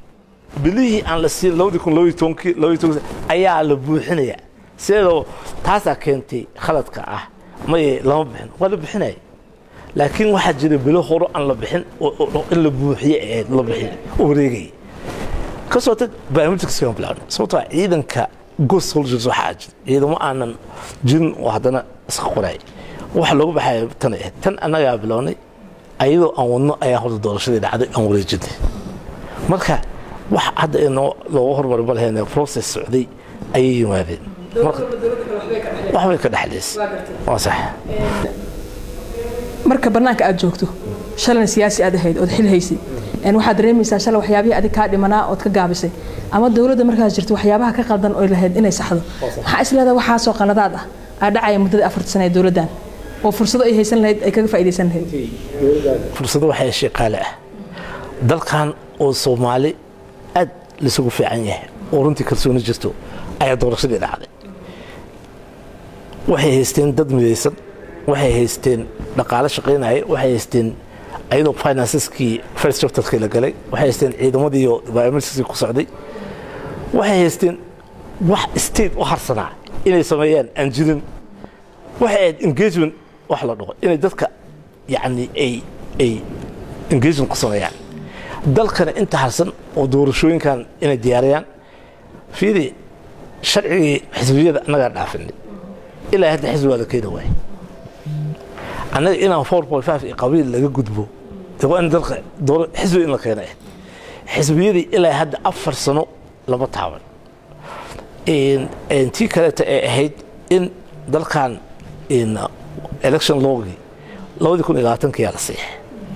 bilihii aan la siin labadii kun labaiyo tobankii labaiyo tobankii ayaa la buuxinaya sideedoo taasaa keentay khaladka ah maye lama bixin waa la bixinaya laakiin waxaa jira bilo horo aan la bixin in la buuxiye ahayd la bixiy oo wareegaya kasoo tag biometricskan bilaabnay sababtoo ciidanka ghost soldiers waxaa jira ciidamo aanan jirin oo haddana iska qoraay waxa loogu baxaya tan ahayd tan annagaa bilownay ayadoo aan wadno ayaa horta doorashadii dhacday aan wareejinay marka wax hadda inoo looga hormari ma lahayn process socday ayay yimaadeen waxbay ka dhexlaysay waa sax marka bannaanka aad joogto shalayna siyaasi aad ahayd ood xil haysay waxaad dareemaysaa shalay waxyaabihii adig kaa dhimanaa ood ka gaabisay ama dowladda markaas jirto waxyaabaha ka qaldan oy lahayd inay saxdo maxaa isleedaha waxaasoo qaladaad ah aa dhacaya muddada afarta sana ee dowladdan oo fursado ay haysan lahayd ay kaga faa'iidaysan lahayd fursado waxay shaqaale ah dalkan oo soomaali aad laysugu fiican yahay oo runtii kalsooni jirto ayaa doorashadii dhacday waxay haysteen dad midaysan waxay haysteen dhaqaale shaqaynaya waxay haysteen ayadoo financeskii first chapterkii la galay waxay haysteen ciidamadiiyo biometricskii ku socday waxay haysteen wax state u harsanaa inay sameeyaan aan jirin waxay ahayd engagement wax la dhaho inay dadka yacni ay ay engagement ku sameeyaan dalkana inta harsan oo doorashooyinkan inay diyaariyaan fiidi sharcigii xisbiyada annagaa dhaafinay ilaa hadda xisbi waa la keeni waayay annaga inaan four point five iyo qabiil laga gudbo de waa in dalka dooro xisbi in la keena ahayd xisbiyadii ilaa hadda afar sano lama taaban tii kaleeta ee ahayd in dalkan election logii labadii kun iyo labaatankiyaa la siixay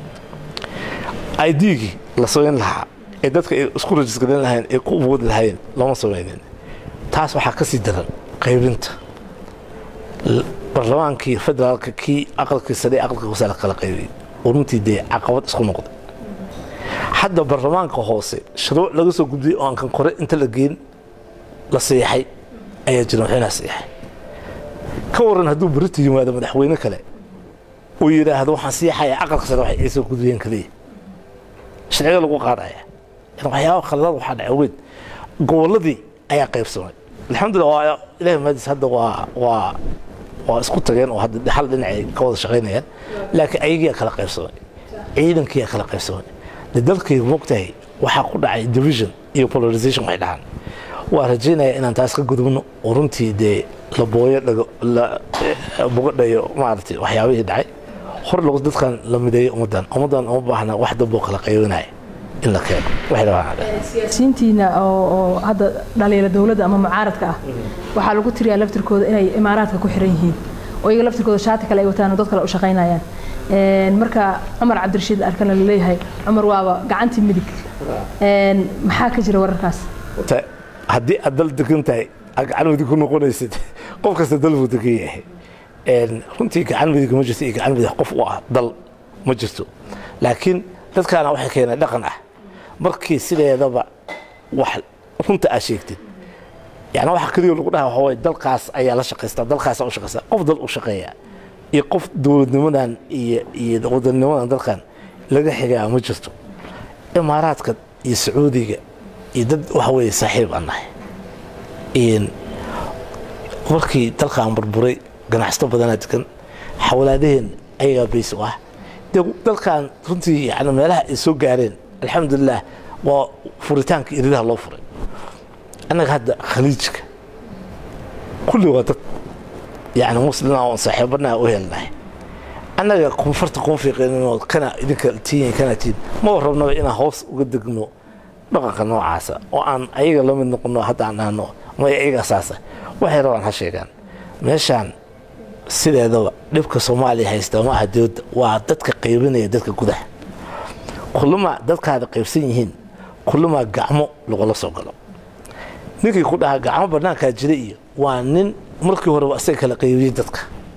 idgii la samayn lahaa ee dadka ay isku rajisgarin lahayn ee ku woodi lahayn lama samaynin taas waxaa ka sii daran qaybinta barlamaankii federaalka kii aqalkii sare aqalka hoose la kala qaybiyey oo runtii dee caqabad isku noqday hadda barlamaanka hoose shuruuc laga soo gudbiyey oo aan kan kore inta la geen la siixay ayaa jira madaxweynaha siixay ka waran hadduu berito yimaado madaxweyne kale uu yidhaahdo waxaan siixaya aqalka sare waxay soo gudbiyeen kaliya sharciga lagu qaadaya waxyaaba khaladaad waxaa dhacay weyn gobolladii ayaa qaybsamay alxamdulillah waa ilahi maadis hadda waa waa waa isku tageen oo hadda hal dhinacay ka wada shaqaynayaan laakiin ayagiyaa kala qaybsamay ciidankiyaa kala qaybsamay de dalkay moogtahay waxaa ku dhacay division iyo polarization waxay dhahaan waa rajaynaya inaan taas ka gudubno oo runtii dee la booyo dhago la bogadhayo maaragtay waxyaabihii dhacay hor lagu dadkan la mideeyo ummaddan ummaddan uma baahna wax damboo kala qaybinaya in la keeno waxay rabaan siyaasiyiintiina oo hadda dhaliila dowladda ama mucaaradka ah waxaa lagu tiriyaa laftirkooda inay imaaraadka ku xiran yihiin oo iyaga laftirkooda shaati kale ay wataan oo dad kale u shaqaynayaan marka cumar cabdirashiid arkana la leeyahay cumar waaba gacantii midig maxaa ka jira wararkaas haddii aad dal degan tahay aad gacan midig ku noqonaysid qof kasta dal buu degan yahay runtii gacan midig ma jirto iyo gacan midig qof u ah dal ma jirto laakiin dadkaana waxay keeneen dhaqan ah markii sideedaba wax runta aad sheegtid yani waxa keliya lagu dhaha waxaa waye dalkaas ayaa la shaqaystaa dalkaasa u shaqaystaa qof dal u shaqeeya iyo qof dowladnimadan iyo iyo wadanimadan dalkan laga xigaa ma jirto imaaraadka iyo sacuudiga iyo dad waxa weeye saaxiib aan nahay markii dalkaan burburay ganacsato badanaa degan xawlaadaheen ayagaa bays u ah dee dalkan runtii yani meelaha ay soo gaareen alxamdulilah waa furitaanka iridaha loo furay annaga hadda khaliijka kulli waa dad yani muslima oon saaxiibanaa u helnahay annaga koonfarta kuma fiiqinoo kana idinka tiyin kana tiin maba rabnaba inaan hoos uga degno dhaqanka noocaasa oo aan ayaga la mid noqono hadda aan dhahno maya ayagaa saasa waxay rabaan ha sheegaan meeshaan sideedaba dhibka soomaaliya haysta ma aha dowladda waa dadka qaybinaya dadka gudaha kullumaa dadkaada qaybsan yihiin kullumaa gacmo lagula soo galo ninkii ku dhahaa gacmo bannaankaa jira iyo waa nin markii horeba asaga kala qaybiyey dadka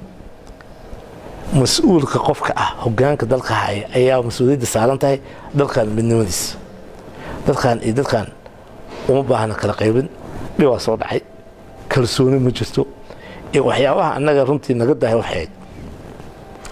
mas-uulka qofka ah hogaanka dalka haya ayaa mas-uuliyadda saaran tahay dalkan midnimadiisa dadkan iyo dadkan uma baahna kala qaybin dhibaa soo dhacay kalsooni ma jirto iyo waxyaabaha annaga runtii naga dahay waxayd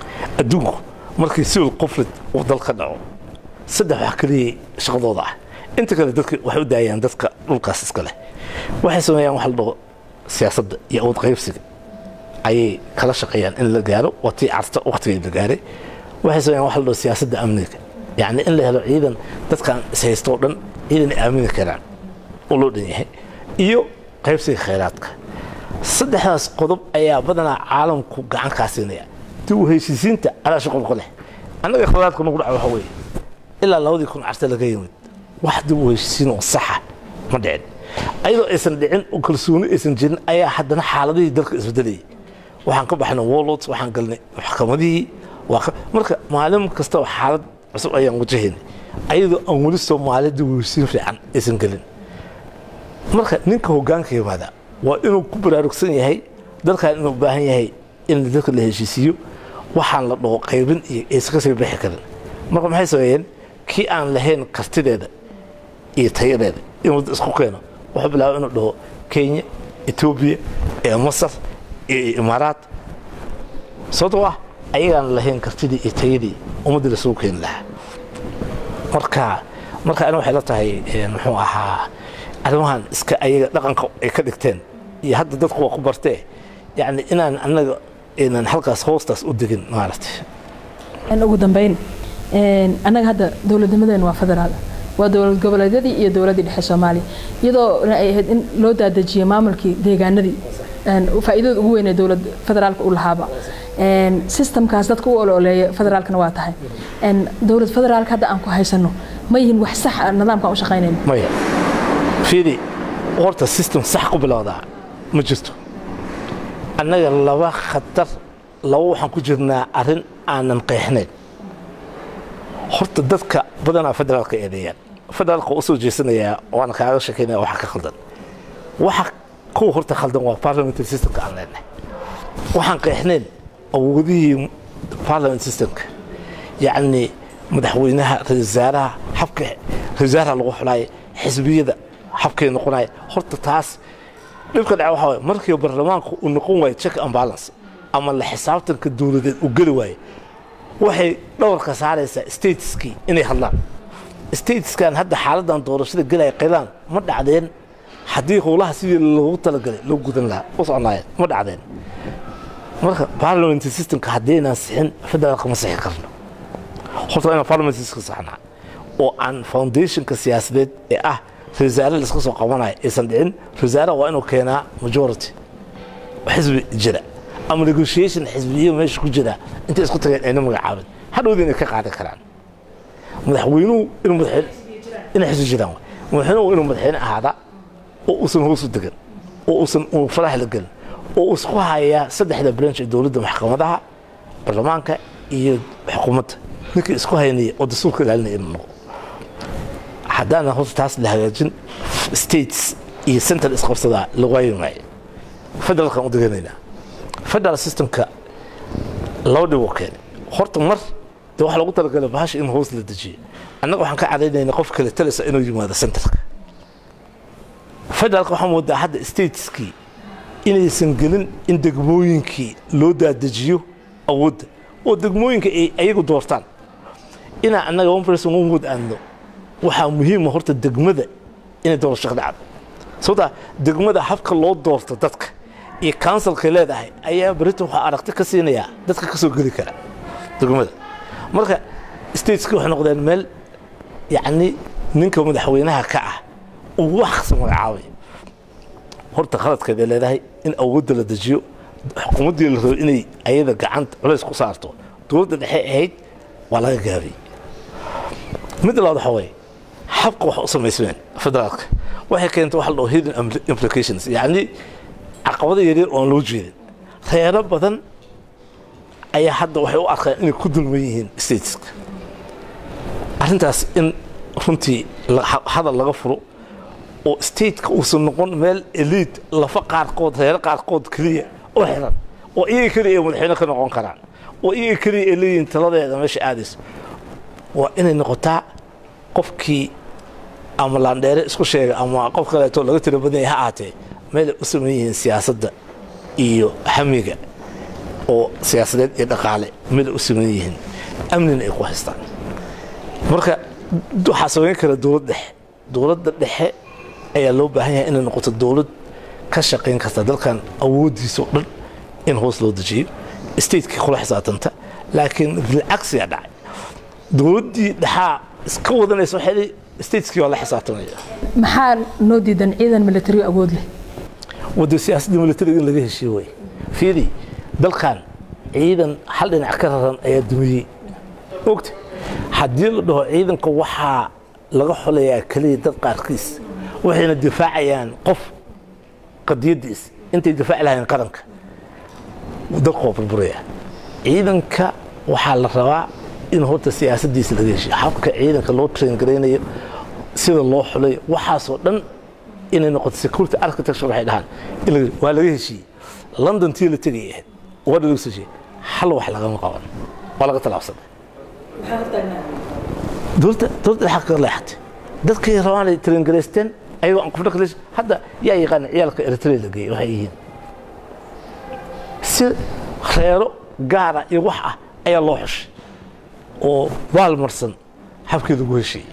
adduunku markii siwil qoflid uu dal ka dhaco saddex wax keliya shaqadooda ah inta kale dadka waxay u daayaan dadka dhulkaas iska leh waxay sameeyaan wax la dhaho siyaasadda iyo awood qaybsiga ayay kala shaqeeyaan in la gaaro waa tii carta waqtigii la gaaray waxay sameeyaan wax la dhaho siyaasadda amniga yacni in la helo ciidan dadkaan ishaysto oo dhan ciidan ay aamini karaan oo loo dhan yahay iyo qaybsiga khayraadka saddexdaas qodob ayaa badanaa caalamku gacan kaa siinaya dib u heshiisiinta alaa shaqol ku leh annaga khayraadka nagu dhaca waxa weeye ilaa labadii kun carte laga yimid wax dib u heshiisiin oo saxa ma dhicin ayadoo aysan dhicin oo kalsooni aysan jirin ayaa haddana xaaladihii dalka isbedelayay waxaan ka baxnay warlords waxaan galnay maxkamadihii marka maalin kastaba xaalad cusub ayaan wajahaynay ayadoo aan weli soomaali dib u heshiisiin fiican aysan gelin marka ninka hoggaanka yimaada waa inuu ku baraarugsan yahay dalkan inuu baahan yahay in dadka la heshiisiiyo waxaan la dhaho qaybin iyo aysan ka sii bixi karin marka maxay sameeyeen kii aan lahayn kartideeda iyo tayadeeda inuu isku keeno wuxuu bilaabay inuu dhaho kenya etoobiya ee masar iyo imaaraat sababtoo ah ayagaan lahayn kartidii iyo tayadii ummaddii lasugu keeni lahaa marka marka ani waxay la tahay muxuu ahaa arrimahan iska ayaga dhaqanka ay ka dhigteen iyo hadda dadku waa ku bartee yacni inaan annaga inaan halkaas hoostaas u degin maaragtay ugu dambeyn annaga hadda dowladnimadeenu waa federaal waa dowlad goboleedyadii iyo dowladdii dhexe soomaaliya iyadoo ay ahayd in loo daadejiyey maamulkii deegaanadii faa'iidada ugu weyn ee dowlad federaalka u lahaaba systemkaas dadka u ololeeya federaalkana waa tahay dowlad federaalka hadda aan ku haysano ma yihin wax sax ah nidaamkaan u shaqaynayno maya fiidi horta system sax ku bilowdaa ma jirto annaga laba khatar laba waxaan ku jirnaa arrin aanan qeexnayn horta dadka badanaa federaalka eedeeyaan federaalka waa u soo jeesanayaa waana kaaga sheekaynaya waxa ka khaldan waxa kuwa horta khaldan waa parliamentary systemka aan leenahay waxaan qeexnayn awoodihii parliament systemka yacni madaxweynaha ra-isul wasaaraha habka ra-isul wasaaraha lagu xulaaya xisbiyada habkay noqonaya horta taas dhibka dhaca waxaa waye markii baarlamaanku uu noqon waayo check and balance ama la xisaabtanka dowladeed uu geli waayo waxay dhawarka saaraysaa stateskii inay hadlaan stateskan hadda xaaladan doorashada gelaya qilaan ma dhacdeen haddii howlaha sidii loogu talagalay loo gudan lahaa u soconaayeen ma dhacdeen marka parliamentary systemka haddaynaan sixin federaalka ma sixi karno horta inaan parliamentary systemka saxnaa oo aan foundationka siyaasadeed ee ah rasaare laiska soo qabanayo aysan dhicin rasaaraha waa inuu keenaa majority xisbi jira ama negotiation xisbiyo meesha ku jira intay isku tageen ayna magacaabin hadhowda inay ka qaadan karaan madaxweynuhu inuu madaxweyne inay xisbi jiraan madaxweynuhu inuu madaxweyne ahaada oo uusan hoos u degan oo uusan uu faraha la gelin oo uu isku hayaa saddexda branch ee dowladda maxkamadaha baarlamaanka iyo xukuumadda ninkii isku haynaya oo dastuurka ilaalinaya inuu noqo haddaana horta taas la hagaajin states iyo central isqabsadaa la waayi maayo federaalkan u deganaynaa federal systemka laba dhib oo keenay horta mar dee waxaa lagu talagalay bahasha in hoos la dejiyo annaga waxaan ka cadaynayna qof kale talisa inuu yimaado centerka federaalka waxaa moodaa hadda stateskii inaysan gelin in degmooyinkii loo daadejiyo awoodda oo degmooyinka ay ayagu doortaan inaa annaga one person one wood aadno waxaa muhiima horta degmada inay doorasho ka dhacdo sababtaa degmada habka loo doorto dadka iyo counsilkay leedahay ayaa britain waxaa aragti ka siinayaa dadka ka soo geli kara degmada marka stateski waxay noqdeen meel yacni ninka madaxweynaha ka ah uu wax kasta magacaabay horta khaladkeeday leedahay in awoodda la dejiyo xukuumaddii la rabo inay ayada gacanta culays ku saarto dowladda dhexe ahayd waa laga gaabiyey mid labaad waxa waye habka wax u samaysmeen federaalka waxay keentay waxa la dhaho hidden implications yacni caqabado yaryar oon loo jeedin reero badan ayaa hadda waxay u arkaan inay ku dulman yihiin stateska arrintaas in runtii hadal laga furo oo stateka uusan noqon meel eliid lafa qaarkood reero qaarkood keliya oo xiran oo iyaga keliya ay madaxweyne ka noqon karaan oo iyaga keliya ay leeyihiin taladeeda meesha aadayso waa inay noqotaa qofkii ama laandheere isku sheega ama qof kaleeto laga tiro badan yahay ha ahaatee meelay u sameyn yihiin siyaasadda iyo hamiga oo siyaasadeed iyo dhaqaale meelay u sameyn yihiin amnina ay ku haystaan marka waxaa samayn kara dowlad dhexe dowladda dhexe ayaa loo baahan yahay inay noqoto dowlad ka shaqayn karta dalkan awooddiisa oo dhan in hoos loo dejiyo stateki kula xisaabtanta laakiin bilcagsiyaa dhacay dowladdii dhexaa iska wadanaysa waxay stateskii waa la xisaabtamaya maxaa noo diidan ciidan military awood leh wadda siyaasadda militariga in laga heshiiye way fiidi dalkan ciidan hal dhinac ka raran ayaa dumiyey ogta haddii la dhaho ciidanka waxaa laga xolayaa keliya dad qaarkiis waxayna difaacayaan qof qadiyaddiis intay difaaci lahayn qaranka dalka waa burburaya ciidanka waxaa la rabaa in horta siyaasaddiisa laga heshiyo habka ciidanka loo train garaynayo sida loo xulayo waxaasoo dhan inay noqoto security architecture waxay dhahaan waa laga heshiiyey london tii la tegay ahayd waa laga soo heshiiyey hal wax lagama qaban waa laga talaabsaday dowladda dowladda xaq ka leexatay dadkay rabaan ay train garaysteen ayagoo aan kufdha kale hadda yaa yaqaana ciyaalka eritrea la geeyey waxay yihiin si reero gaara iyo wax ah ayaa loo xushay oo baalmarsan habkii lagu heshiiyey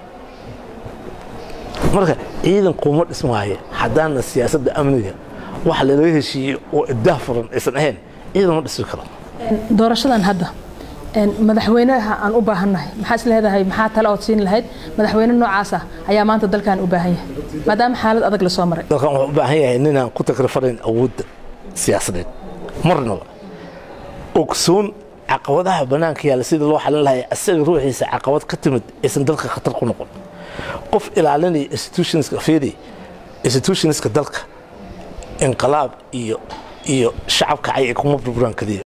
marka ciidan kuma dhismaayo haddaana siyaasadda amniga waxa lalaga heshiiyey oo iddaah furan aysan ahayn ciidan ma dhismi karo doorashadan hadda madaxweynaha aan u baahannahay maxaa is leedahay maxaa tale ood siin lahayd madaxweyne noocaas ah ayaa maanta dalkan u baahan yahay maadaama xaalad adag la soo maray dalkan wuxuu u baahan yahay ninaan ku takrifanayn awoodda siyaasadeed marnaba ogsoon caqabadaha bannaanka yaalla sida loo xalin lahay asaga ruuxiisa caqabad ka timid aysan dalka khatar ku noqon qof ilaalinaya institutionska fiidi institutionska dalka inqilaab iyo iyo shacabka cay kuma burburaan kaliya